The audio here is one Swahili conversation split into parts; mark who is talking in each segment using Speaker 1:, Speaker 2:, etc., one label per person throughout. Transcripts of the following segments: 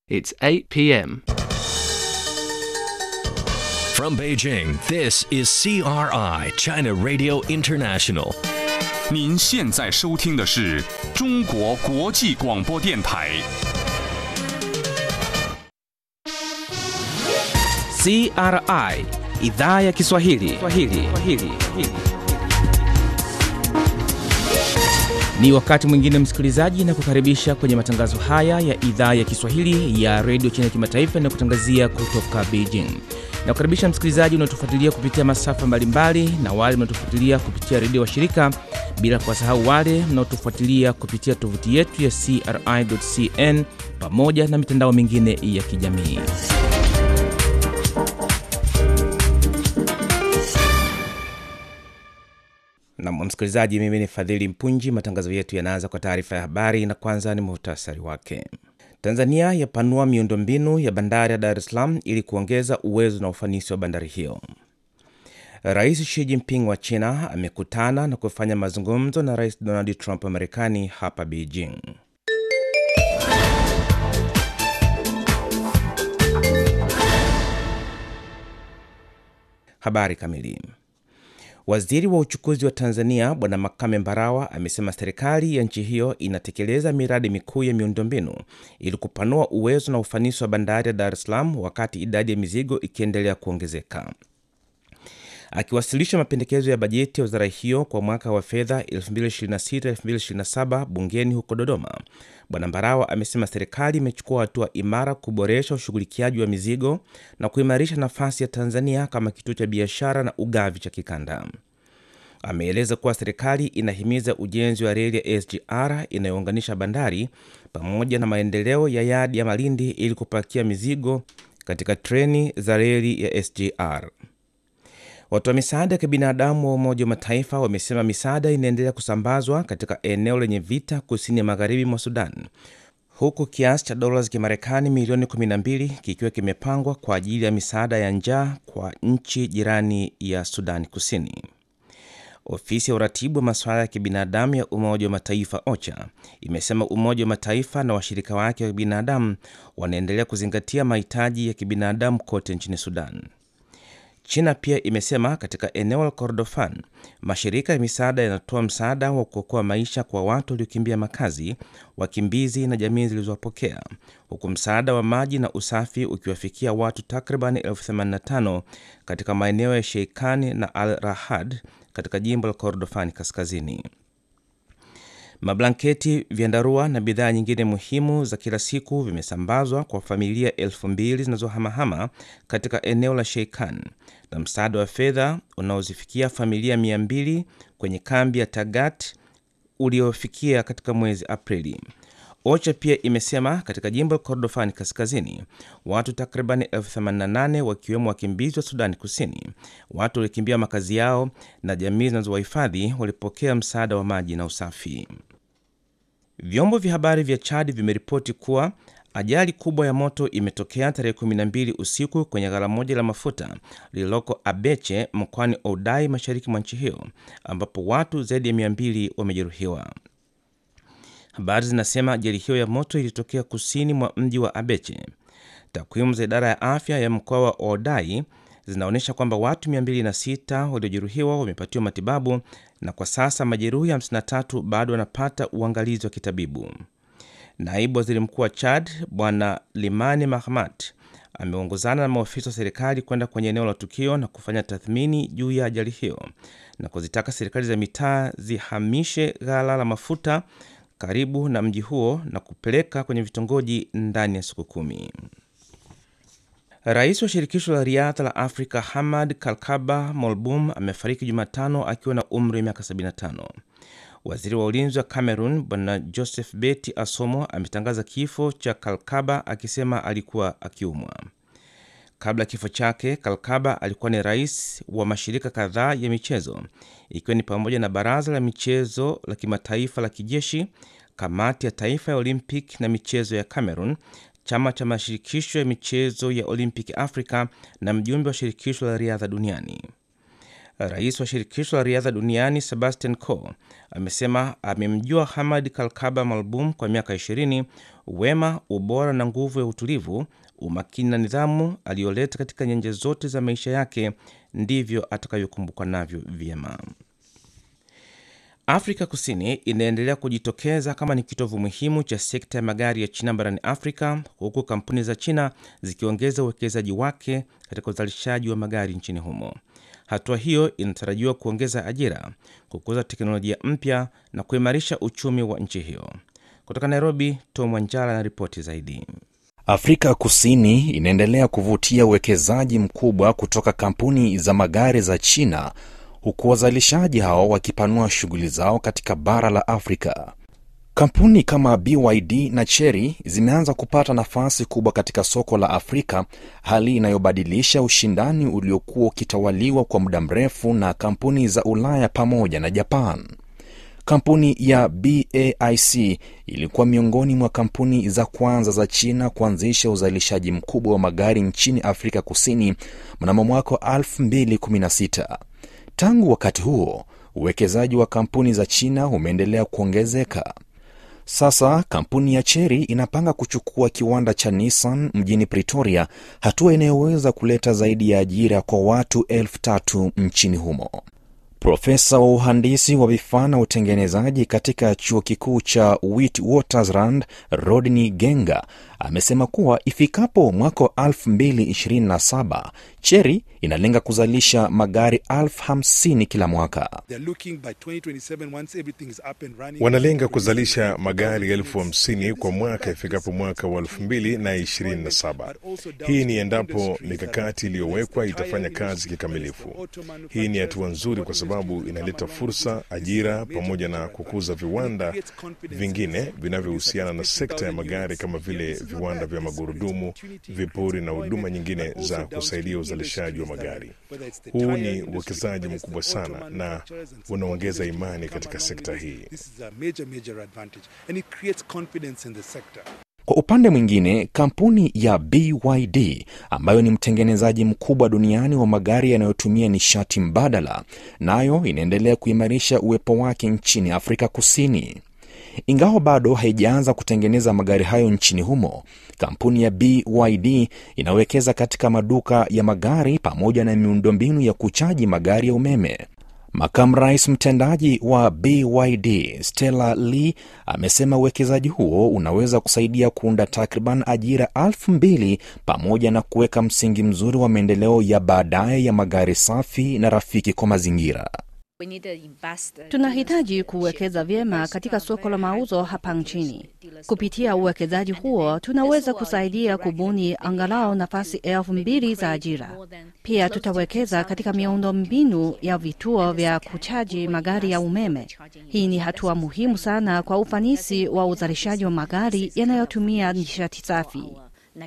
Speaker 1: It's 8 p.m.
Speaker 2: From Beijing, this is CRI, China Radio International.
Speaker 3: 您现在收听的是中国国际广播电台。
Speaker 4: CRI idhaa ya Kiswahili. Kiswahili. Kiswahili. Ni wakati mwingine msikilizaji, na kukaribisha kwenye matangazo haya ya idhaa ya Kiswahili ya redio China Kimataifa na kutangazia kutoka Beijing. Na kukaribisha msikilizaji unaotufuatilia kupitia masafa mbalimbali na wale mnaotufuatilia kupitia redio wa shirika, bila kuwasahau wale mnaotufuatilia kupitia tovuti yetu ya CRI.cn pamoja na mitandao mingine ya kijamii. Na msikilizaji, mimi ni Fadhili Mpunji. Matangazo yetu yanaanza kwa taarifa ya habari, na kwanza ni muhtasari wake. Tanzania yapanua miundombinu ya bandari ya Dar es Salaam ili kuongeza uwezo na ufanisi wa bandari hiyo. Rais Xi Jinping wa China amekutana na kufanya mazungumzo na Rais Donald Trump wa Marekani hapa Beijing. Habari kamili. Waziri wa uchukuzi wa Tanzania Bwana Makame Mbarawa amesema serikali ya nchi hiyo inatekeleza miradi mikuu ya miundombinu ili kupanua uwezo na ufanisi wa bandari ya Dar es Salaam wakati idadi ya mizigo ikiendelea kuongezeka. Akiwasilisha mapendekezo ya bajeti ya wizara hiyo kwa mwaka wa fedha 2026-2027 bungeni huko Dodoma, Bwana Mbarawa amesema serikali imechukua hatua imara kuboresha ushughulikiaji wa mizigo na kuimarisha nafasi ya Tanzania kama kituo cha biashara na ugavi cha kikanda. Ameeleza kuwa serikali inahimiza ujenzi wa reli ya SGR inayounganisha bandari pamoja na maendeleo ya yadi ya Malindi ili kupakia mizigo katika treni za reli ya SGR. Watu wa misaada ya kibinadamu wa Umoja wa Mataifa wamesema misaada inaendelea kusambazwa katika eneo lenye vita kusini magharibi mwa Sudan, huku kiasi cha dola za Kimarekani milioni 12 kikiwa kimepangwa kwa ajili ya misaada ya njaa kwa nchi jirani ya Sudani Kusini. Ofisi ya uratibu wa masuala ya kibinadamu ya Umoja wa Mataifa OCHA imesema Umoja wa Mataifa na washirika wake wa kibinadamu wanaendelea kuzingatia mahitaji ya kibinadamu kote nchini Sudan. China pia imesema katika eneo la Kordofan mashirika ya misaada yanatoa msaada wa kuokoa maisha kwa watu waliokimbia makazi, wakimbizi na jamii zilizowapokea, huku msaada wa maji na usafi ukiwafikia watu takriban elfu 85 katika maeneo ya Sheikani na Al Rahad katika jimbo la Kordofani kaskazini. Mablanketi, vyandarua na bidhaa nyingine muhimu za kila siku vimesambazwa kwa familia elfu mbili zinazohamahama katika eneo la Sheikan na msaada wa fedha unaozifikia familia mia mbili kwenye kambi ya Tagat uliofikia katika mwezi Aprili. OCHA pia imesema katika jimbo la Kordofani kaskazini watu takribani elfu 88 wakiwemo wakimbizi wa Sudani Kusini, watu waliokimbia makazi yao na jamii zinazowahifadhi walipokea msaada wa maji na usafi. Vyombo vya habari vya Chad vimeripoti kuwa ajali kubwa ya moto imetokea tarehe 12 usiku kwenye ghala moja la mafuta lililoko Abeche mkoani Oudai, mashariki mwa nchi hiyo, ambapo watu zaidi ya 200 wamejeruhiwa. Habari zinasema ajali hiyo ya moto ilitokea kusini mwa mji wa Abeche. Takwimu za idara ya afya ya mkoa wa Oudai zinaonyesha kwamba watu 206 waliojeruhiwa wamepatiwa matibabu na kwa sasa majeruhi 53 bado wanapata uangalizi wa kitabibu. Naibu waziri mkuu wa Chad Bwana Limani Mahmat ameongozana na maofisa wa serikali kwenda kwenye eneo la tukio na kufanya tathmini juu ya ajali hiyo na kuzitaka serikali za mitaa zihamishe ghala la mafuta karibu na mji huo na kupeleka kwenye vitongoji ndani ya siku kumi. Rais wa shirikisho la riadha la Afrika Hamad Kalkaba Molbum amefariki Jumatano akiwa na umri wa miaka 75. Waziri wa ulinzi wa Cameroon Bwana Joseph Beti Asomo ametangaza kifo cha Kalkaba akisema alikuwa akiumwa. Kabla ya kifo chake, Kalkaba alikuwa ni rais wa mashirika kadhaa ya michezo ikiwa ni pamoja na baraza la michezo la kimataifa la kijeshi, kamati ya taifa ya Olympic na michezo ya Cameroon, chama cha mashirikisho ya michezo ya Olympic Africa na mjumbe wa shirikisho la riadha duniani. Rais wa shirikisho la riadha duniani Sebastian Coe amesema amemjua Hamad Kalkaba Malbum kwa miaka 20. Wema, ubora na nguvu ya utulivu, umakini na nidhamu aliyoleta katika nyanja zote za maisha yake ndivyo atakavyokumbukwa navyo vyema. Afrika Kusini inaendelea kujitokeza kama ni kitovu muhimu cha sekta ya magari ya China barani Afrika, huku kampuni za China zikiongeza uwekezaji wake katika uzalishaji wa magari nchini humo. Hatua hiyo inatarajiwa kuongeza ajira, kukuza teknolojia mpya na kuimarisha uchumi wa nchi hiyo. Kutoka Nairobi, Tom Wanjala na ripoti zaidi.
Speaker 1: Afrika Kusini inaendelea kuvutia uwekezaji mkubwa kutoka kampuni za magari za China huku wazalishaji hao wakipanua shughuli zao katika bara la Afrika. Kampuni kama BYD na Chery zimeanza kupata nafasi kubwa katika soko la Afrika, hali inayobadilisha ushindani uliokuwa ukitawaliwa kwa muda mrefu na kampuni za Ulaya pamoja na Japan. Kampuni ya BAIC ilikuwa miongoni mwa kampuni za kwanza za China kuanzisha uzalishaji mkubwa wa magari nchini Afrika Kusini mnamo mwaka wa 2016. Tangu wakati huo uwekezaji wa kampuni za China umeendelea kuongezeka. Sasa kampuni ya Chery inapanga kuchukua kiwanda cha Nissan mjini Pretoria, hatua inayoweza kuleta zaidi ya ajira kwa watu elfu tatu nchini humo. Profesa wa uhandisi wa vifaa na utengenezaji katika chuo kikuu cha Witwatersrand, Rodney Genga, amesema kuwa ifikapo mwaka wa 2027 Chery inalenga kuzalisha magari elfu hamsini kila mwaka.
Speaker 5: Wanalenga kuzalisha magari elfu hamsini kwa mwaka ifikapo mwaka wa elfu mbili na ishirini na saba. Hii ni endapo mikakati iliyowekwa itafanya kazi kikamilifu. Hii ni hatua nzuri kwa sababu inaleta fursa, ajira, pamoja na kukuza viwanda vingine vinavyohusiana na sekta ya magari kama vile viwanda vya magurudumu, vipuri na huduma nyingine za kusaidia uzalishaji wa magari. Huu ni uwekezaji mkubwa sana na unaongeza imani katika sekta hii.
Speaker 1: Kwa upande mwingine, kampuni ya BYD ambayo ni mtengenezaji mkubwa duniani wa magari yanayotumia nishati mbadala, nayo inaendelea kuimarisha uwepo wake nchini Afrika Kusini. Ingawa bado haijaanza kutengeneza magari hayo nchini humo, kampuni ya BYD inawekeza katika maduka ya magari pamoja na miundombinu ya kuchaji magari ya umeme. Makamu rais mtendaji wa BYD Stella Lee amesema uwekezaji huo unaweza kusaidia kuunda takriban ajira elfu mbili pamoja na kuweka msingi mzuri wa maendeleo ya baadaye ya magari safi na rafiki kwa mazingira.
Speaker 6: Tunahitaji kuwekeza vyema katika soko la mauzo hapa nchini. Kupitia uwekezaji huo, tunaweza kusaidia kubuni angalau nafasi elfu mbili za ajira. Pia tutawekeza katika miundo mbinu ya vituo vya kuchaji magari ya umeme. Hii ni hatua muhimu sana kwa ufanisi wa uzalishaji wa magari yanayotumia nishati safi.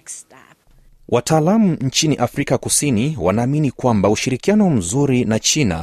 Speaker 1: Wataalamu nchini Afrika Kusini wanaamini kwamba ushirikiano mzuri na China